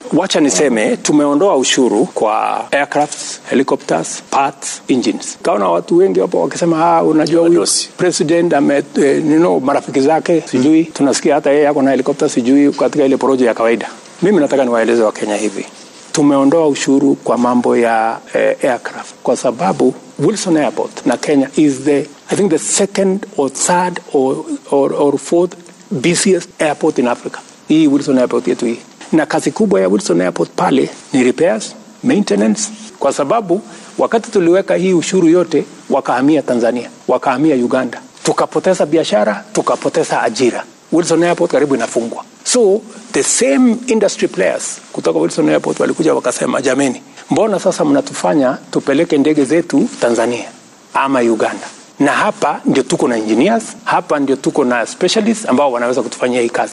wacha niseme tumeondoa ushuru kwa aircrafts, helicopters, parts, engines. Kaona watu wengi hapo wakisema ah, unajua huyu Wadosi. president ame eh, you know, marafiki zake sijui tunasikia hata yeye ako na helikopta sijui katika ile porojo ya kawaida. Mimi nataka niwaeleze Wakenya hivi tumeondoa ushuru kwa mambo ya eh, aircraft kwa sababu Wilson Airport na Kenya is the I think the second or third or, or, or fourth busiest airport in Africa. Hii Wilson Airport yetu hii, na kazi kubwa ya Wilson Airport pale ni repairs, maintenance, kwa sababu wakati tuliweka hii ushuru yote wakahamia Tanzania, wakahamia Uganda, tukapoteza biashara, tukapoteza ajira. Wilson Airport karibu inafungwa. So the same industry players kutoka Wilson Airport walikuja wakasema, jameni, mbona sasa mnatufanya tupeleke ndege zetu Tanzania ama Uganda? Na hapa ndio tuko na engineers, hapa ndio tuko na specialists ambao wanaweza kutufanyia hii kazi.